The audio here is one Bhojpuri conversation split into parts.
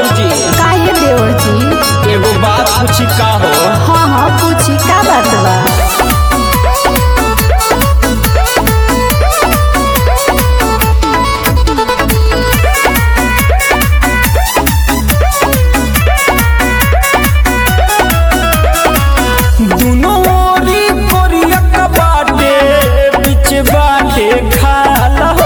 भौजी काहे देवर जी एगो बात पूछी का हो हाँ हाँ पूछी का बात बा दुनो ओरी कोरिया का बाटे बीच बाटे खाल हो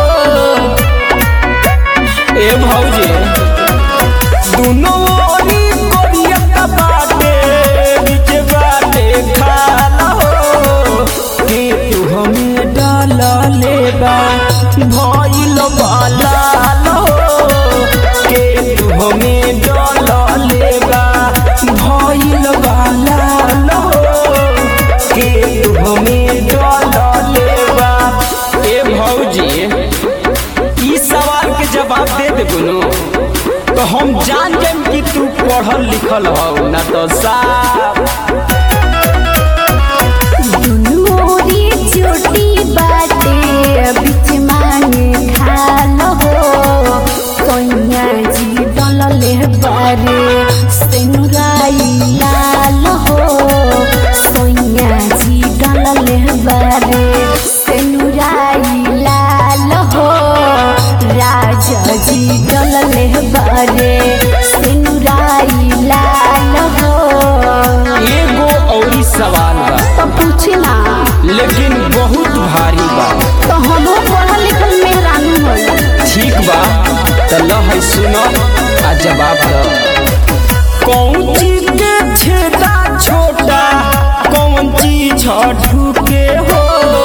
ए भौजी दुनो ओरी कोरिया का बाटे बीच बाटे खाल हो के तू हमें डाल लेबा भइल बाला हो के तू हमें डाल लेबा भइल बाला हो के तू हमें डाल लेबा ए भौजी ई सवाल के जवाब दे दे बुनु तो हम जान जाएम कि तू पढ़ल लिखल हो ना तो साफ दुनू ओरी चोटी बाटे बीच माने खाल हो कन्या जी डलले बारे सेनुराई लाल हो सोनिया जी डलले बारे सेनुराई लाल हो राजा जी डलले बारे सेनुराई लाल हो एगो औरी सवाल बा तो पूछी ना लेकिन बहुत भारी बा तो हमो पढ़ल लिखल मेहरानू होई ठीक बा तो ल है सुनो आ जवाब दो कौन चीज के छेदा छोटा कौन चीज ढूके हो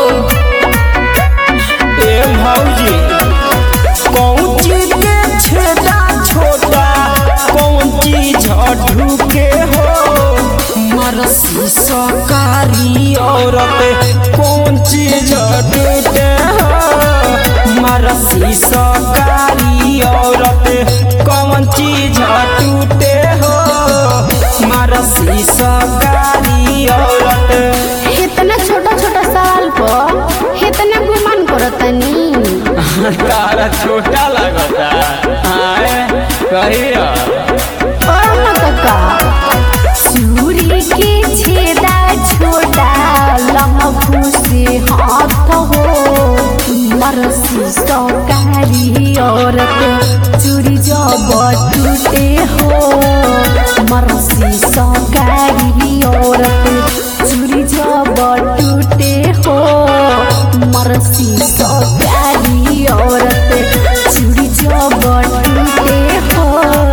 ए भौजी कौन चीज के छेदा छोटा कौन चीज ढूके हो मरसी सकारी औरत कौन चीज टूटे हो मरसी सकारी औरत कौन चीज टूटे हो मरसी सकारी औरत इतना छोटा छोटा सवाल पर इतना गुमान करतनी तारा छोटा लगता आए कहिया और न तो का सूरी के छेदा छोटा लम्बू से हाथ हो मरसी सकारी औरत चूड़ी जब टूटे हो मरसी सकारी औरत चूड़ी जब टूटे हो मरसी सकारी औरत चूड़ी जब टूटे हो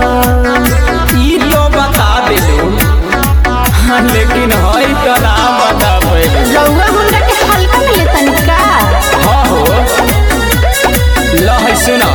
ई तो बता दिलो हाँ, लेकिन हई तो ना बता पहिले रउआ हमरा के हल्का में लेतनी का हाँ हो ल है सुना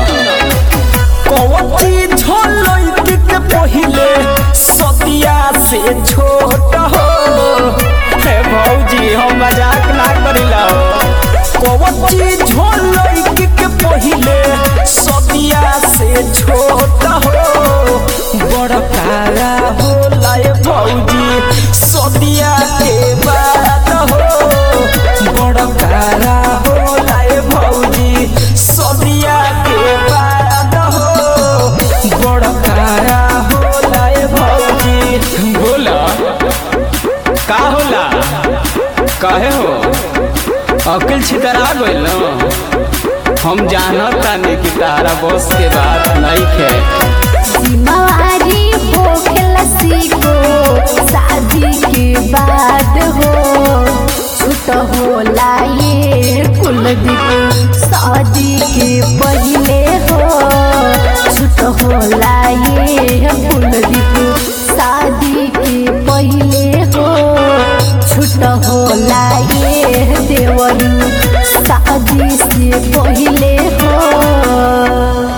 कवची झोलैत के पहिले सदिया से छोट हो हे भौजी हम मजाक ना करिला हो कवची झोलैत के पहिले सदिया से छोट हो बड़ कारा होला ए भौजी सदिया के बाद हो बड़ कारा होला ए भौजी सदिया के बाद हो बड़ कारा होला ए भौजी बोला का होला काहे हो अकिल छितरा गइल न हम जानत तानी कि तारा बस के बात नहीं खे जिम्मेवारी होखेला सीखो शादी के बाद हो छूट होला ये कुलदीप शादी के पहले हो छूट होला ये कुलदीप शादी के पहले हो छूट होला ये देवरू शादी से पहले हो